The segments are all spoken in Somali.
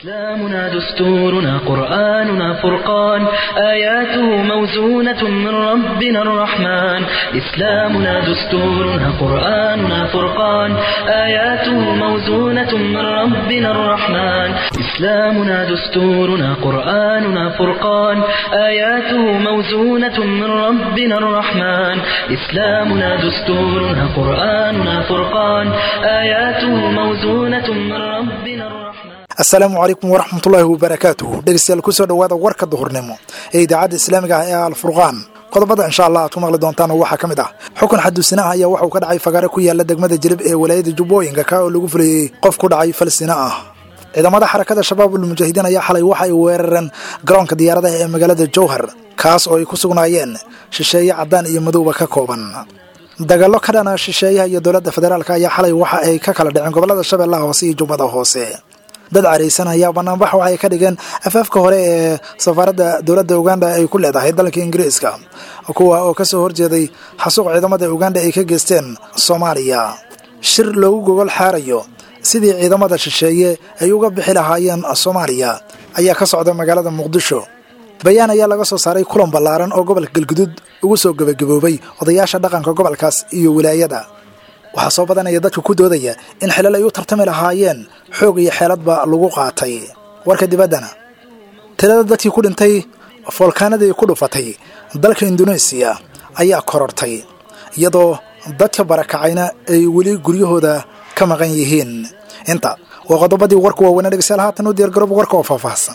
إسلامنا دستورنا قرآننا فرقان آياته موزونة من ربنا الرحمن إسلامنا دستورنا قرآننا فرقان آياته موزونة من ربنا الرحمن إسلامنا دستورنا قرآننا فرقان آياته موزونة من ربنا الرحمن إسلامنا دستورنا قرآننا فرقان آياته موزونة من ربنا الرحمن asalaamu calaykum waraxmatullaahi wabarakaatuh dhegeystayaal kusoo dhowaada warka duhurnimo ee idaacadda islaamiga ah ee alfurqaan qodobada insha allah aad ku maqli doontaan waxaa ka mid ah xukun xaduusinaha ayaa waxauu ka dhacay fagaare ku yaala degmada jilib ee walaayada jubbooyinka ka oo lagu fulayey qof ku dhacay falstina ah ciidamada xarakada shabaabul mujaahidiin ayaa xalay waxa ay weerareen garoonka diyaaradaha ee magaalada jowhar kaas oo ay ku sugnaayeen shisheeye caddaan iyo madowba ka kooban dagaallo ka dhana shisheeyaha iyo dowladda federaalk ayaa xalay waxa ay ka kala dhaceen gobolada shabeellaha hoose iyo jubbada hoose dad caraysan ayaa banaanbax waxay ka dhigeen afaafka hore ee safaaradda dowladda uganda ay ku leedahay dalka ingiriiska kuwa oo kasoo horjeeday xasuuq ciidamada uganda ay ka geysteen soomaaliya shir loogu gogol xaarayo sidii ciidamada shisheeye ay uga bixi lahaayeen soomaaliya ayaa ka socda magaalada muqdisho bayaan ayaa laga soo saaray kulan ballaaran oo gobolka galguduud ugu soo gebagaboobay odayaasha dhaqanka gobolkaas iyo wilaayada waxaa soo badanaya dadka ku doodaya in xilal ay u tartami lahaayeen xoog iyo xeeladba lagu qaatay warka dibaddana tirada dadkii ku dhintay foolkaanadii ku dhufatay dalka induneesiya ayaa korortay iyadoo dadka barakacayna ay weli guryahooda ka maqan yihiin inta waa qodobadii warku waaweynaa dhegeystayaal haatan u diyaargarooba warka oo faahfaahsan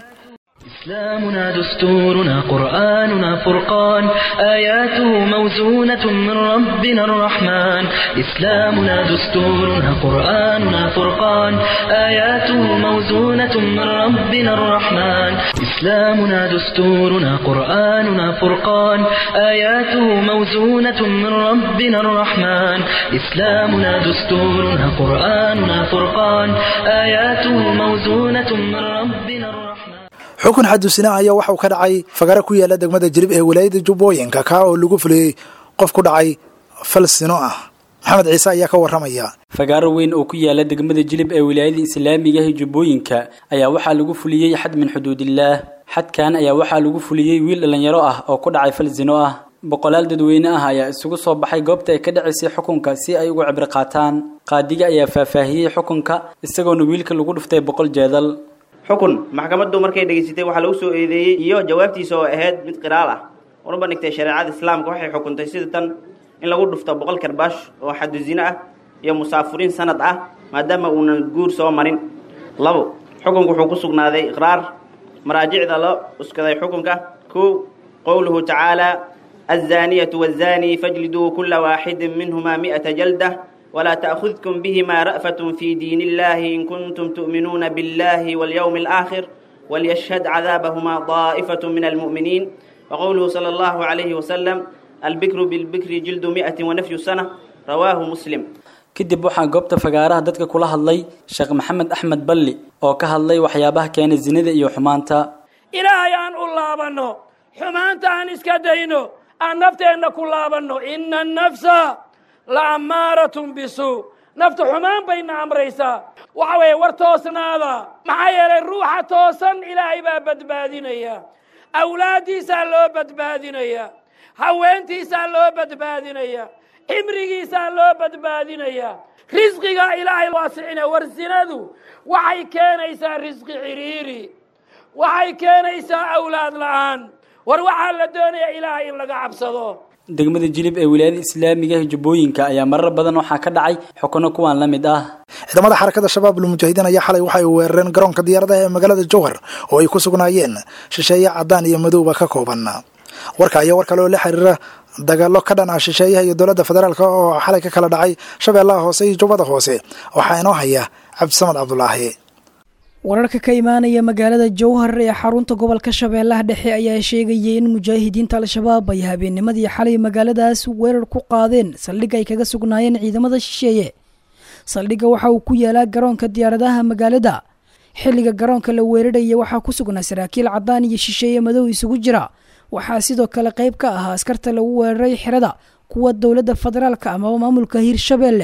إسلامنا دستورنا قرآننا فرقان آياته موزونة من ربنا الرحمن إسلامنا دستورنا قرآننا فرقان آياته موزونة من ربنا الرحمن إسلامنا دستورنا قرآننا فرقان آياته موزونة من ربنا الرحمن إسلامنا دستورنا قرآننا فرقان آياته موزونة من ربنا الرحمن xukun xaduusina ayaa waxauu ka dhacay fagare ku yaala degmada jirib ee walaayada jubbooyinka kaa oo lagu fuliyey qof ku dhacay falsino ah maxamed ciise ayaa ka warramaya fagaaro weyn oo ku yaala degmada jilib ee wilaayada islaamiga ah jubbooyinka ayaa waxaa lagu fuliyey xad min xuduudillaah xadkan ayaa waxaa lagu fuliyey wiil dhallinyaro ah oo ku dhacay fal sino ah boqolaal dadweyne ah ayaa isugu soo baxay goobta ay ka dhacaysay xukunka si ay uga cibri qaataan qaadiga ayaa faahfaahiyey xukunka isagoona wiilka lagu dhuftay boqol jeedal xukun maxkamaddu markay dhegaysatay waxaa lagu soo eedeeyey iyo jawaabtiisa oo ahayd mid qiraal ah una bandhigtay shareecada islaamka waxay xukuntay sida tan in lagu dhufto boqol karbaash oo xadu zine ah iyo musaafuriin sanad ah maadaama uunan guur soo marin labo xukunku wuxuu ku sugnaaday iqraar maraajicda la uskaday xukunka kow qowluhu tacaala aلzaaniyatu wاzaanii fajliduu kula waaxidin minhuma mi'ata jaldah ولا تأخذكم بهما رأفة في دين الله إن كنتم تؤمنون بالله واليوم الآخر وليشهد عذابهما طائفة من المؤمنين وقوله صلى الله عليه وسلم البكر بالبكر جلد مئة ونفي سنة رواه مسلم kadib waxaa goobta fagaaraha dadka kula hadlay sheekh maxamed axmed balli oo ka hadlay waxyaabaha keena zinada iyo xumaanta ilaahay aan u laabanno xumaanta aan iska dayno aan nafteenna ku laabanno ina nafsa la ammaaratun bisuu naftu xumaan bayna amraysaa waxa weeye war toosnaada maxaa yeelay ruuxa toosan ilaahay baa badbaadinaya awlaaddiisaa loo badbaadinaya haweentiisaa loo badbaadinaya cimrigiisaa loo badbaadinaya risqiga ilaahay waasicina war sinadu waxay keenaysaa risqi cidhiiri waxay keenaysaa awlaad la'aan war waxaa la doonaya ilaahay in laga cabsado degmada jilib ee wilaayada islaamiga ah jubbooyinka ayaa marar badan waxaa ka dhacay xukuno kuwaan la mid ah ciidamada xarakada shabaabul mujaahidiin ayaa xalay waxa ay weerareen garoonka diyaaradaha ee magaalada jowhar oo ay ku sugnaayeen shisheeye caddaan iyo madowba ka kooban warka ayaa war kale oo la xiriira dagaallo ka dhan ah shisheeyaha iyo dowladda federaalk oo xalay ka kala dhacay shabeellaha hoose iyo jubbada hoose waxaa inoo haya cabdisamad cabdulaahi wararka ka imaanaya magaalada jowhar ee xarunta gobolka shabeellaha dhexe ayaa sheegayay in mujaahidiinta al-shabaab ay habeennimadii xalay magaaladaas weerar ku qaadeen saldhig ay kaga sugnaayeen ciidamada shisheeye saldhigga waxa uu ku yaalaa garoonka diyaaradaha magaalada xilliga garoonka la weeraraya waxaa ku sugnaa saraakiil caddaan iyo shisheeye madow isugu jira waxaa sidoo kale qayb ka ahaa askarta lagu weeraray xerada kuwa dowladda federaalka amaba maamulka hirshabeelle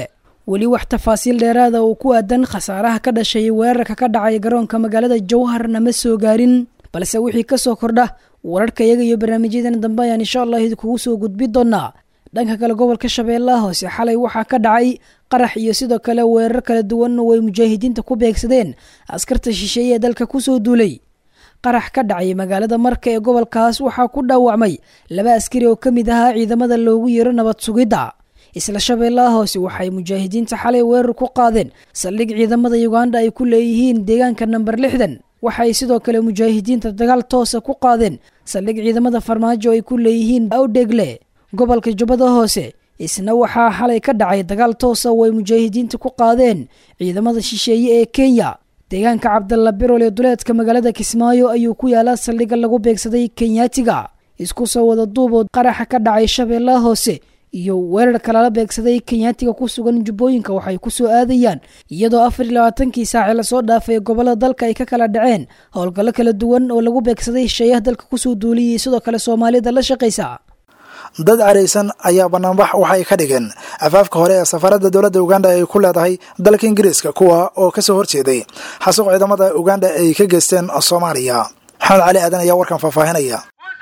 weli wax tafaasiil dheeraada oo ku aadan khasaaraha ka dhashay weerarka ka dhacay garoonka magaalada jowharna ma soo gaarin balse wixii ka soo kordha wararka iyaga iyo barnaamijyadan dambe ayaan insha allah idinkugu soo gudbi doonaa dhanka kale gobolka shabeellaha hoose xalay waxaa ka dhacay qarax iyo sidoo kale weerar kala duwan oo ay mujaahidiinta ku beegsadeen askarta shisheeye ee dalka kusoo duulay qarax ka dhacay magaalada marka ee gobolkaas waxaa ku dhaawacmay laba askari oo ka mid ahaa ciidamada loogu yeero nabad sugidda isla shabeellaha hoose waxay mujaahidiinta xalay weerar ku qaadeen saldhig ciidamada uganda ay ku leeyihiin deegaanka namber lixdan waxay sidoo kale mujaahidiinta dagaal toosa ku qaadeen saldhig ciidamada farmaajo ay ku leeyihiin awdhegle gobolka jubbada hoose isna waxaa xalay ka dhacay dagaal toosa oo ay mujaahidiinta ku qaadeen ciidamada shisheeye ee kenya deegaanka cabdalla birol ee duleedka magaalada kismaayo ayuu ku yaalaa saldhigga lagu beegsaday kenyaatiga isku soo wada duubood qaraxa ka dhacay shabeellaha hoose iyo weerarka lala beegsaday kenyaatiga ku sugan jubbooyinka waxay ku soo aadayaan iyadoo afar iyo labaatankii saaci lasoo dhaafay gobollada dalka ay ka kala dhaceen howlgallo kala duwan oo lagu beegsaday shisheeyaha dalka kusoo duuliyay sidoo kale soomaalida la shaqaysa dad caraysan ayaa banaanbax waxay ka dhigeen afaafka hore ee safaarada dowladda uganda ay ku leedahay dalka ingiriiska kuwa oo kasoo horjeeday xasuuq ciidamada uganda ay ka geysteen soomaaliya maxamed cali aadan ayaa warkan faahfaahinaya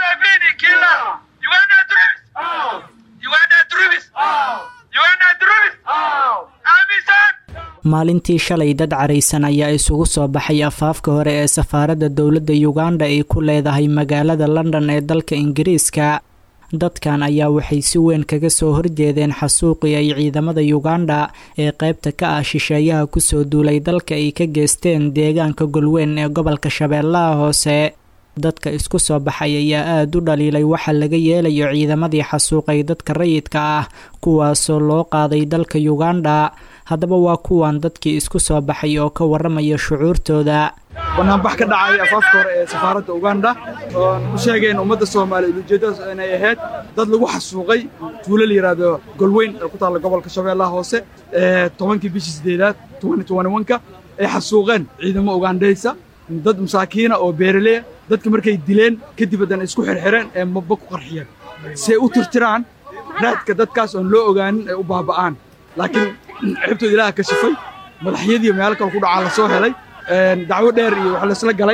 maalintii shalay dad caraysan ayaa isugu soo baxay afaafka hore ee safaaradda dowladda uganda ay ku leedahay magaalada london ee dalka ingiriiska dadkan ayaa waxay si weyn kaga soo horjeedeen xasuuqii ay ciidamada uganda ee qaybta ka ah shisheeyaha kusoo duulay dalka ay ka geysteen deegaanka golweyn ee gobolka shabeellaha hoose dadka isku soo baxay ayaa aada u dhaliilay waxa laga yeelayo ciidamadii xasuuqay dadka rayidka ah kuwaasoo loo qaaday dalka uganda haddaba waa kuwan dadkii isku soo baxay oo ka waramaya shucuurtooda banaanbax ka dhacay afaafka hore ee safaaradda uganda oon u sheegayn ummadda soomaaliyeed ujeeddadaas inay ahayd dad lagu xasuuqay tuulo la yidhaahdo golweyn ee ku taalla gobolka shabeellaha hoose ee tobankii bishii siddeedaad ka ay xasuuqeen ciidamo ugandhaysa dad masaakiina oo beeraleya dadka markay dileen kadib haddana isku xirxireen ee mabba ku qarxiyeen si ay u tirtiraan raadka dadkaas oon loo ogaanin ay u baaba'aan laakiin xibtooda ilaaha ka shifay madaxyadiiyo meelo kale ku dhacaa la soo helay dacwo dheer iyo wax laysla galay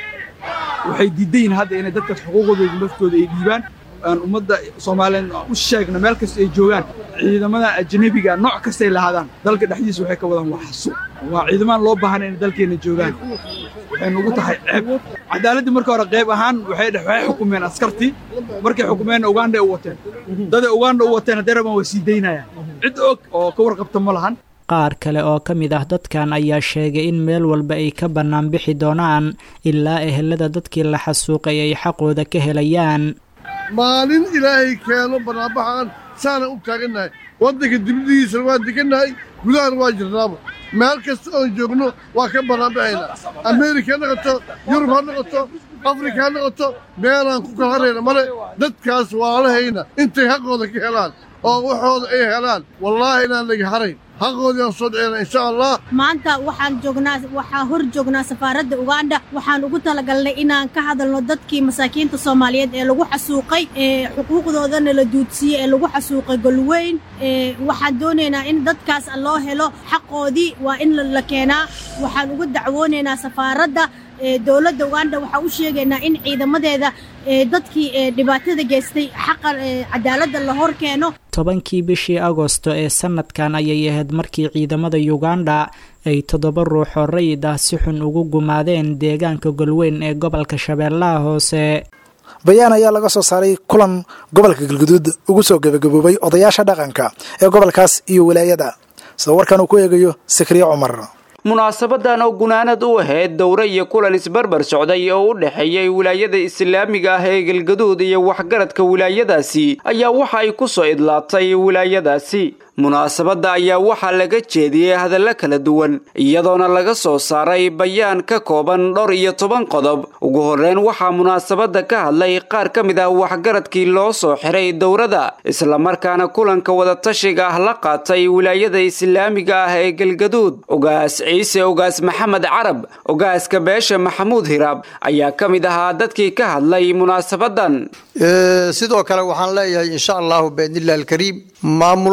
waxay diidan yihin hadda inay dadkaas xuquuqdooda naftooda ay dhiibaan aan ummadda soomaaliyeed u sheegna meel kasta ay joogaan ciidamada ajnabiga nooc kastay lahaadaan dalka dhexdiisa waxay ka wadaan waa xasuuq waa ciidamaan loo baahanay inay dalkeenna joogaan waxay nugu tahay ceeb cadaaladdii marka hore qayb ahaan waxay waxay xukumeen askartii markay xukumeenna uganda u wateen daday uganda u wateen haddee rabaan waa sii daynayaan cid og oo ka warqabta ma lahan qaar kale oo ka mid ah dadkan ayaa sheegay in meel walba ay ka bannaan bixi doonaan ilaa ehelada dadkii la xasuuqay ay xaqooda ka helayaan maalin ilaahay keeno bannaanbaxaan saanaan u taagannahay waddanka dibadihiisana waan degannahay gudahana waa jirnaaba meel kasta oon joogno waa ka bannaanbaxaynaa ameerika ha noqoto yurub ha noqoto afrika ha noqoto meelaan ku kala harayna male dadkaas waalahayna intay xaqooda ka helaan oo waxooda ay helaan wallaahi inaan laga harayn xaqoodii aan soo dhicina insha allah maanta waxaan joognaa waxaa hor joognaa safaaradda uganda waxaan ugu talagalnay inaan ka hadalno dadkii masaakiinta soomaaliyeed ee lagu xasuuqay ee xuquuqdoodana la duudsiiyey ee lagu xasuuqay golweyn waxaan doonaynaa in dadkaas loo helo xaqoodii waa in la keenaa waxaan ugu dacwoonaynaa safaaradda dowladda uganda waxaa u sheegaynaa in ciidamadeeda dadkii dhibaatada geystay xaqa cadaaladda la hor keeno tobankii bishii agosto ee sanadkan ayay ahayd markii ciidamada uganda ay toddoba ruux oo rayid ah si xun ugu gumaadeen deegaanka golweyn ee gobolka shabeellaha hoose bayaan ayaa laga soo saaray kulan gobolka galguduud ugu soo gebagaboobay odayaasha dhaqanka ee gobolkaas iyo wilaayada sida warkan uu ku eegayo sikriye cumar munaasabadan oo gunaanad u ahayd dowre iyo kulan isbarbar socday oo u dhexeeyay wilaayada islaamiga ah ee galgaduud iyo waxgaradka wilaayadaasi ayaa waxa ay ku soo idlaatay wilaayadaasi munaasabadda ayaa waxaa laga jeediyey hadallo kala duwan iyadoona laga soo saaray bayaan ka kooban dhowr iyo toban qodob ugu horreyn waxaa munaasabadda ka hadlay qaar ka mid ah waxgaradkii loo soo xiray dowrada islamarkaana kulanka wadatashiga ah la qaatay wilaayada islaamiga ah ee galgaduud ogaas ciise ogaas maxamed carab ogaaska beesha maxamuud hiraab ayaa ka mid ahaa dadkii ka hadlay munaasabadan sidoo kale waxaan leeyahay insha allahu biidnillahi alkariim maamulada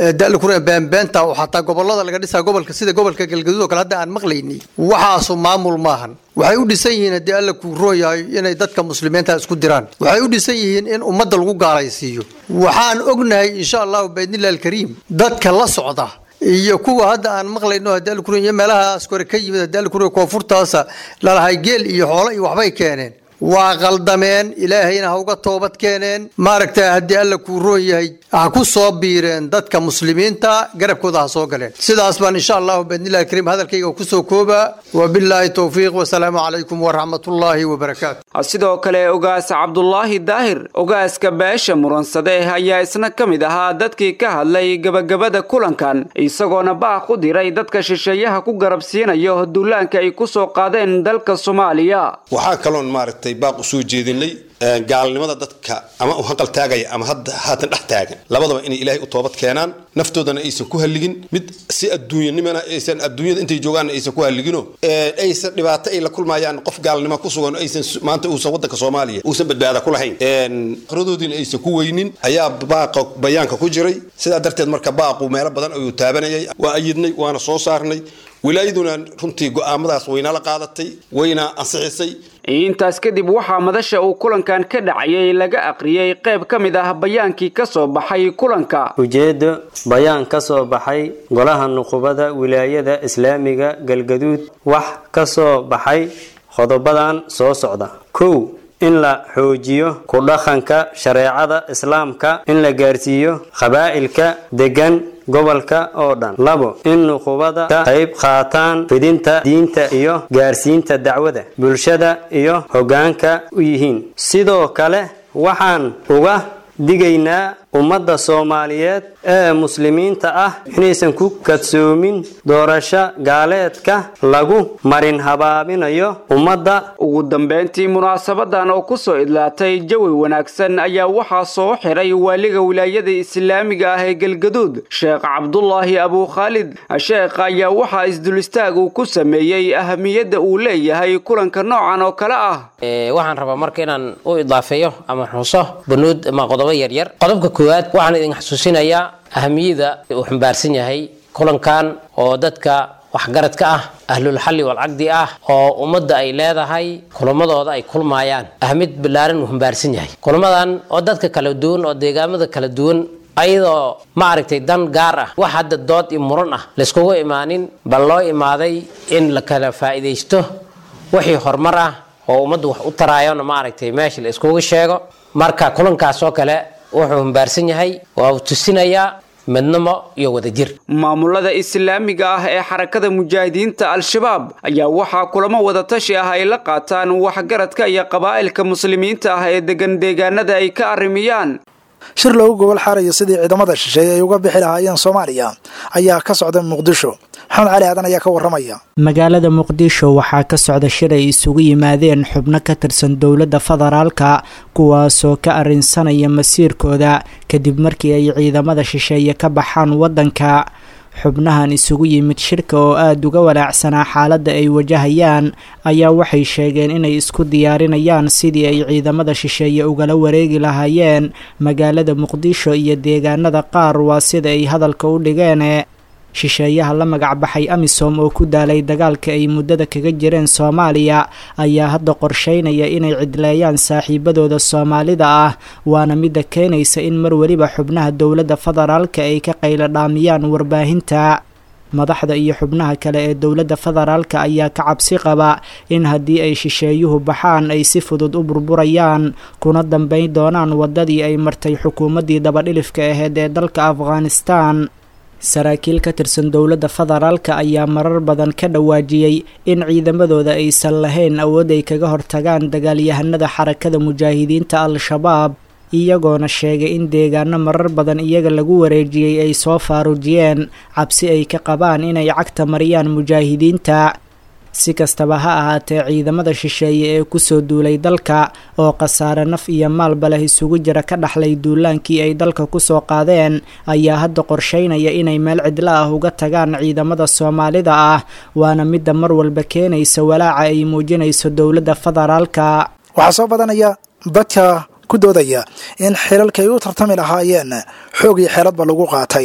dalkuna beenbeenta oo xataa gobolada laga dhisaa gobolka sida gobolka galgaduud oo kale hadda aan maqlayni waxaasu maamul maahan waxay u dhisan yihiin haddii alla kuu roon yahay inay dadka muslimiinta isku diraan waxay u dhisan yihiin in ummadda lagu gaalaysiiyo waxaan ognahay insha allahu baidnillahi alkariim dadka la socda iyo kuwa hadda aan maqlayno haddii alla kuroon iyo meelahaas kore ka yimid haddii alla kuroon koonfurtaasa lalahay geel iyo xoolo iyo waxbay keeneen waa qaldameen ilaahayna ha uga toobad keeneen maaragta haddii alla kuu roon yahay ha ku soo biireen dadka muslimiinta garabkooda ha soo galeen sidaas baan insha allahu baidnillahi alkariim hadalkayga kusoo koobaa wabilaahi towfiiq wasalaamu calaykum waraxmatullaahi wabarakaatu sidoo kale ogaas cabdulaahi daahir ogaaska beesha muransade ayaa isna ka mid ahaa dadkii ka hadlay gebagabada kulankan isagoona baaq u diray dadka shisheeyaha ku garabsiinayo duulaanka ay ku soo qaadeen dalka soomaaliya waxaa kaloon maaragtay baaq u soo jeedinay gaalnimada dadka ama u hanqal taagaya ama hadda haatan dhex taagan labadaba inay ilaahay u toobad keenaan naftoodana aysan ku halligin mid si adduunyanimana aysan adduunyada intay joogaan aysan ku halligino aysan dhibaato ay la kulmayaan qof gaalnimo ku sugan aysan maanta uusan waddanka soomaaliya uusan badbaada ku lahayn akhradoodiina aysan ku weynin ayaa baaqa bayaanka ku jiray sidaa darteed marka baaqu meelo badan ayuu taabanayay waa ayidnay waana soo saarnay wilaayaduna runtii go'aamadaas waynala qaadatay wayna ansixisay intaas kadib waxaa madasha uu kulankan ka dhacayay laga aqriyey qayb ka mid ah bayaankii ka soo baxay kulanka ujeeddo bayaan ka soo baxay golaha nuqubada wilaayada islaamiga galgaduud wax ka soo baxay qodobadan soo socda kow in la xoojiyo ku dhaqanka shareecada islaamka in la gaarsiiyo qabaa'ilka degan gobolka oo dhan labo in nuqubada ka qayb qaataan fidinta diinta iyo gaarsiinta dacwada bulshada iyo hoggaanka u yihiin sidoo kale waxaan uga digaynaa ummadda soomaaliyeed ee muslimiinta ah inaysan ku kadsoomin doorasho gaaleedka lagu marin habaabinayo ummadda ugu dambeyntii munaasabadan oo ku soo idlaatay jawi wanaagsan ayaa waxaa soo xiray waaliga wilaayada islaamiga ah ee galgaduud sheekh cabdulaahi abukhaalid sheekha ayaa waxaa isdulistaag uu ku sameeyey ahamiyadda uu leeyahay kulanka noocan oo kale ah waxaan rabaa marka inaan u idaafeeyo ama xuso banuud ama qodobo yaryar qodobka koowaad waxaan idin xasuusinayaa ahamiyada uu xambaarsan yahay kulankan oo dadka waxgaradka ah ahlulxalli walcaqdi ah oo ummadda ay leedahay kulamadooda ay kulmaayaan ahamid ballaaran uu xambaarsan yahay kulamadan oo dadka kala duwan oo deegaamada kala duwan ayadoo maaragtay dan gaar ah wax hadda dood iyo muran ah layskugu imaanin bal loo imaaday in la kala faa'iidaysto wixii horumar ah oo ummaddu wax u taraayona maaragtay meesha la iskugu sheego marka kulankaas oo kale wuxuu humbaarsan yahay waa uu tusinayaa midnimo iyo wadajir maamulada islaamiga ah ee xarakada mujaahidiinta al-shabaab ayaa waxaa kulamo wadatashi ah ay la qaataan waxgaradka iyo qabaa'ilka muslimiinta ah ee degan deegaanada ay ka arrimiyaan shir loogu gobol xaarayo sidii ciidamada shisheeye ay uga bixi lahaayeen soomaaliya ayaa ka socda muqdisho maxamed cali aadan ayaa ka waramaya magaalada muqdisho waxaa ka socda shir ay isugu yimaadeen xubno ka tirsan dowladda federaalka kuwaasoo ka arrinsanaya masiirkooda kadib markii ay ciidamada shisheeye ka baxaan waddanka xubnahan isugu yimid shirka oo aada uga walaacsanaa xaaladda ay wajahayaan ayaa waxay sheegeen inay isku diyaarinayaan sidii ay ciidamada shisheeye ugala wareegi lahaayeen magaalada muqdisho iyo deegaanada qaar waa sida ay hadalka u dhigeen shisheeyaha la magac baxay amisom oo ku daalay dagaalka ay muddada kaga jireen soomaaliya ayaa hadda qorsheynaya inay cidleeyaan saaxiibadooda soomaalida ah waana midda keenaysa in mar weliba xubnaha dowladda federaalka ay ka qaylo dhaamiyaan warbaahinta madaxda iyo xubnaha kale ee dowladda federaalka ayaa ka cabsi qaba in haddii ay shisheeyuhu baxaan ay si fudud u burburayaan kuna dambeyn doonaan waddadii ay martay xukuumaddii dabadhilifka aheyd ee dalka afghanistan saraakiil ka tirsan dowladda federaalka ayaa marar badan ka dhawaajiyey in ciidamadooda aysan lahayn awood ay kaga hortagaan dagaalyahanada xarakada mujaahidiinta al-shabaab iyagoona sheegay in deegaano marar badan iyaga lagu wareejiyey ay soo faaruujiyeen cabsi ay ka qabaan inay cagta mariyaan mujaahidiinta si kastaba ha ahaatee ciidamada shisheeye ee kusoo duulay dalka oo khasaare naf iyo maalba leh isugu jira ka dhaxlay duulaankii ay dalka kusoo qaadeen ayaa hadda qorsheynaya inay meel cidlo ah uga tagaan ciidamada soomaalida ah waana midda mar walba keenaysa walaaca ay muujinayso dowladda federaalka waxaa soo badanaya dadka ku doodaya in xilalka ay u tartami lahaayeen xoog iyo xeeladba lagu qaatay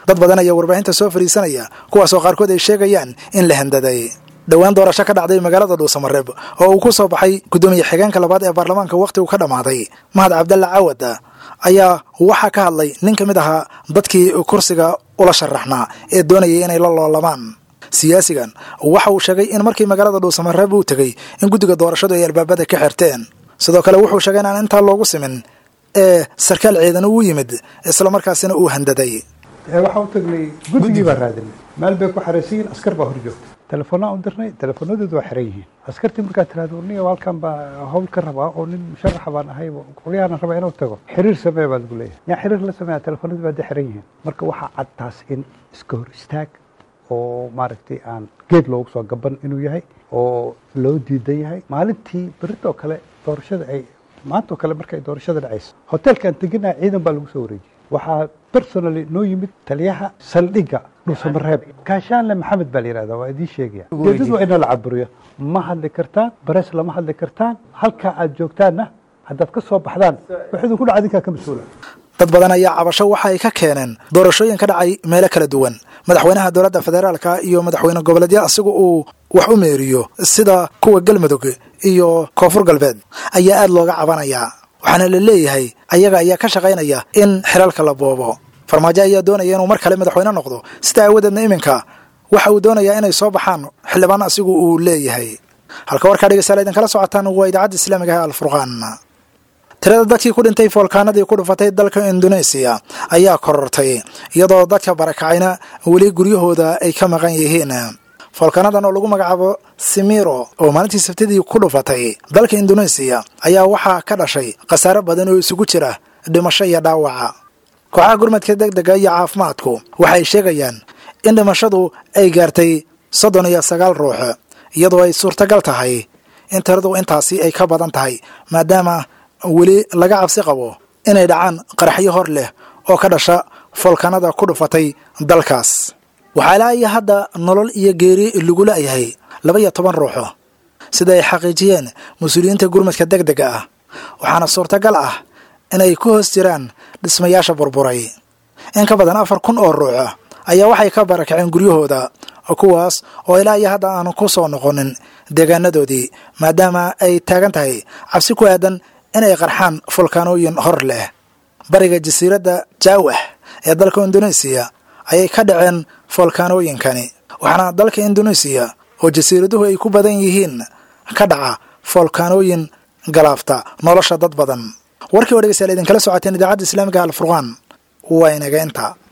dad badan ayaa warbaahinta soo fariisanaya kuwaasoo qaarkood ay sheegayaan in la handaday dhowaan doorasho ka dhacday magaalada dhuusamareeb oo uu ku soo baxay guddoomiye xigeenka labaad ee baarlamaanka wakhtigu ka dhammaaday mahad cabdalla cawad ayaa waxaa ka hadlay nin ka mid ahaa dadkii kursiga ula sharaxnaa ee doonayay inay la loolamaan siyaasigan waxa uu sheegay in markii magaalada dhuusamareeb uu tegey in guddiga doorashadu ay albaabada ka xirteen sidoo kale wuxuu sheegay inaan intaa loogu simin ee sarkaal ciidan uu yimid islamarkaasina uu handaday waxaa u tagnay guddigii baa raadinay meel bay ku xaraysan yihiin askar baa hor joogta telefoonaa u dirnay telefoonadoodu waa xiran yihiin askartii markaa tiraahdo niyo halkan baa hawl ka rabaa oo nin musharaxa baan ahay qolyahaana rabaa inuu tago xiriir samee baa lagu leeyahay yaa xiriir la sameeya telefoonadii baa de xiran yihiin marka waxaa cad taas in iska hor istaag oo maaragtay aan geed loogu soo gaban inuu yahay oo loo diidan yahay maalintii berritoo kale doorashada ay maantoo kale markay doorashada dhacayso hoteelkaan teginaha ciidan baa lagu soo wareejiyey waxaa personally noo yimid taliyaha saldhigga dhuusamareeb kaashaanle maxamed baa la yihahdaa waa idiin sheegaya ujeedadu waa ina la caburiyo ma hadli kartaan bares lama hadli kartaan halkaa aad joogtaanna haddaad ka soo baxdaan wax idinku dhaca idinkaa ka mas-uula dad badan ayaa cabasho waxa ay ka keeneen doorashooyin ka dhacay meelo kala duwan madaxweynaha dowladda federaalka iyo madaxweyne goboleedya asiga uu wax u meeriyo sida kuwa galmudug iyo koonfur galbeed ayaa aad looga cabanayaa waxaana la leeyahay ayaga ayaa ka shaqaynaya in xilalka la boobo farmaajo ayaa doonaya inuu mar kale madaxweyne noqdo sida aawadeedna iminka waxa uu doonayaa inay soo baxaan xildhibaan asigu uu leeyahay halka warkaa dhegeystayaal idinkala socotaan waa idaacadda islaamiga ee alfurqaan tirada dadkii ku dhintay foolkaanadii ku dhufatay dalka indoneesiya ayaa korortay iyadoo dadka barakacayna weli guryahooda ay ka maqan yihiin foolkaanadan oo lagu magacaabo simiro oo maalintii sabtidii ku dhufatay dalka indoneesiya ayaa waxaa ka dhashay khasaare badan oo isugu jira dhimasho iyo dhaawaca kooxaha gurmadka deg dega iyo caafimaadku waxay sheegayaan in dhimashadu ay gaartay soddon iyo sagaal ruux iyadoo ay suurtagal tahay in tiradu intaasi ay ka badan tahay maadaama weli laga cabsi qabo inay dhacaan qaraxyo hor leh oo ka dhasha foolkanada ku dhufatay dalkaas waxaa ilaa iyo hadda nolol iyo geeri lagu la'yahay laba iyo toban ruuxo sida ay xaqiijiyeen mas-uuliyiinta gurmadka deg dega ah waxaana suurtagal ah inay ku hoos jiraan dhismayaasha burburay in ka badan afar kun oo ruux ayaa waxay ka barakaceen guryahooda kuwaas oo ilaa iyo hadda aanu ku soo noqonin deegaanadoodii maadaama ay taagan tahay cabsi ku aadan inay qarxaan fulkaanooyin hor leh bariga jasiiradda jaawah ee dalka indoneesiya ayay ka dhaceen foolkaanooyinkani waxaana dalka indoneesiya oo jasiiraduhu ay ku badan yihiin ka dhaca foolkaanooyin galaafta nolosha dad badan warkii oo dhegeystayaal idinkala socoteen idaacadda islaamiga alfurqaan waa inaga inta